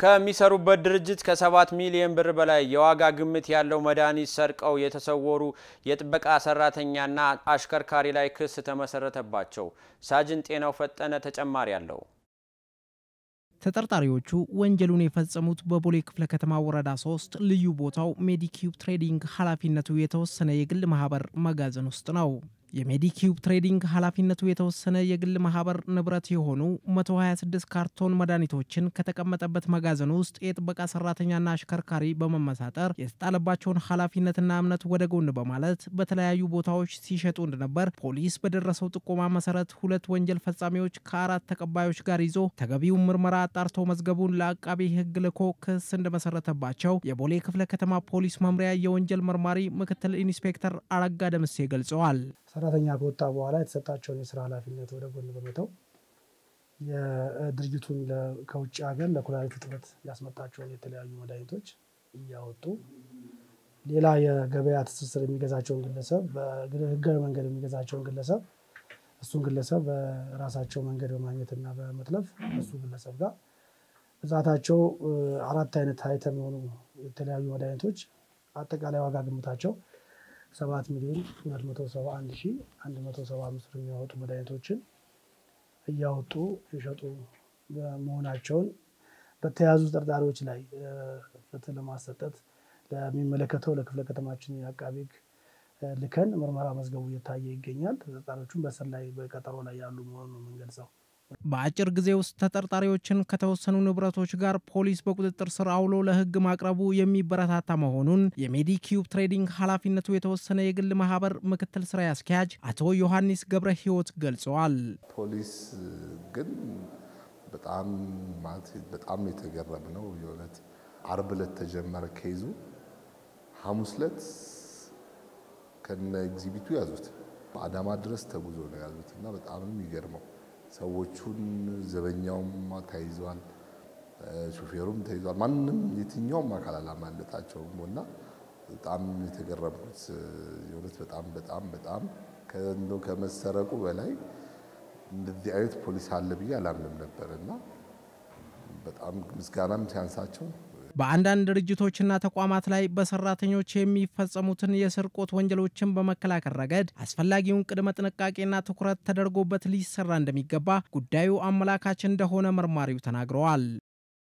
ከሚሰሩበት ድርጅት ከሰባት ሚሊዮን ብር በላይ የዋጋ ግምት ያለው መድኃኒት ሰርቀው የተሰወሩ የጥበቃ ሰራተኛና አሽከርካሪ ላይ ክስ ተመሰረተባቸው። ሳጅን ጤናው ፈጠነ ተጨማሪ አለው። ተጠርጣሪዎቹ ወንጀሉን የፈጸሙት በቦሌ ክፍለ ከተማ ወረዳ ሶስት ልዩ ቦታው ሜዲኪዩብ ትሬዲንግ ኃላፊነቱ የተወሰነ የግል ማህበር መጋዘን ውስጥ ነው። የሜዲኪዩብ ትሬዲንግ ኃላፊነቱ የተወሰነ የግል ማህበር ንብረት የሆኑ 126 ካርቶን መድኃኒቶችን ከተቀመጠበት መጋዘን ውስጥ የጥበቃ ሰራተኛና አሽከርካሪ በመመሳጠር የተጣለባቸውን ኃላፊነትና እምነት ወደ ጎን በማለት በተለያዩ ቦታዎች ሲሸጡ እንደነበር ፖሊስ በደረሰው ጥቆማ መሰረት ሁለት ወንጀል ፈጻሚዎች ከአራት ተቀባዮች ጋር ይዞ ተገቢውን ምርመራ አጣርቶ መዝገቡን ለአቃቤ ሕግ ልኮ ክስ እንደመሰረተባቸው የቦሌ ክፍለ ከተማ ፖሊስ መምሪያ የወንጀል መርማሪ ምክትል ኢንስፔክተር አረጋ ደምሴ ገልጸዋል። ሰራተኛ ከወጣ በኋላ የተሰጣቸውን የስራ ኃላፊነት ወደ ጎን በመተው የድርጅቱን ከውጭ ሀገር ለኩላሊት እጥበት ያስመጣቸውን የተለያዩ መድኃኒቶች እያወጡ ሌላ የገበያ ትስስር የሚገዛቸውን ግለሰብ በህጋዊ መንገድ የሚገዛቸውን ግለሰብ እሱን ግለሰብ በራሳቸው መንገድ በማግኘትና በመጥለፍ እሱ ግለሰብ ጋር ብዛታቸው አራት አይነት አይተም የሆኑ የተለያዩ መድኃኒቶች አጠቃላይ ዋጋ ግምታቸው ሰባት ሚሊዮን ሁለት መቶ ሰባ አንድ ሺ አንድ መቶ ሰባ አምስት ብር የሚያወጡ መድኃኒቶችን እያወጡ የሸጡ መሆናቸውን በተያዙ ተጠርጣሪዎች ላይ ፍትህ ለማሰጠት ለሚመለከተው ለክፍለ ከተማችን የአቃቤ ሕግ ልከን ምርመራ መዝገቡ እየታየ ይገኛል። ተጠርጣሪዎቹም በስር ላይ በቀጠሮ ላይ ያሉ መሆኑን ነው የምንገልጸው። በአጭር ጊዜ ውስጥ ተጠርጣሪዎችን ከተወሰኑ ንብረቶች ጋር ፖሊስ በቁጥጥር ስር አውሎ ለሕግ ማቅረቡ የሚበረታታ መሆኑን የሜዲኪዩብ ትሬዲንግ ኃላፊነቱ የተወሰነ የግል ማህበር ምክትል ስራ አስኪያጅ አቶ ዮሐንስ ገብረ ሕይወት ገልጸዋል። ፖሊስ ግን በጣም ማለት በጣም የተገረም ነው የእውነት አርብ ዕለት ተጀመረ ከይዙ ሐሙስ ዕለት ከነ ኤግዚቢቱ ያዙት አዳማ ድረስ ተጉዞ ነው ያዙት እና በጣም የሚገርመው ሰዎቹን ዘበኛውም ተይዟል፣ ሹፌሩም ተይዟል። ማንም የትኛውም አካል አላማለጣቸውም እና በጣም የተገረምኩት የእውነት በጣም በጣም በጣም እንደው ከመሰረቁ በላይ እንደዚህ አይነት ፖሊስ አለ ብዬ አላምንም ነበር እና በጣም ምስጋናም ሲያንሳቸው በአንዳንድ ድርጅቶችና ተቋማት ላይ በሰራተኞች የሚፈጸሙትን የስርቆት ወንጀሎችን በመከላከል ረገድ አስፈላጊውን ቅድመ ጥንቃቄና ትኩረት ተደርጎበት ሊሰራ እንደሚገባ ጉዳዩ አመላካች እንደሆነ መርማሪው ተናግረዋል።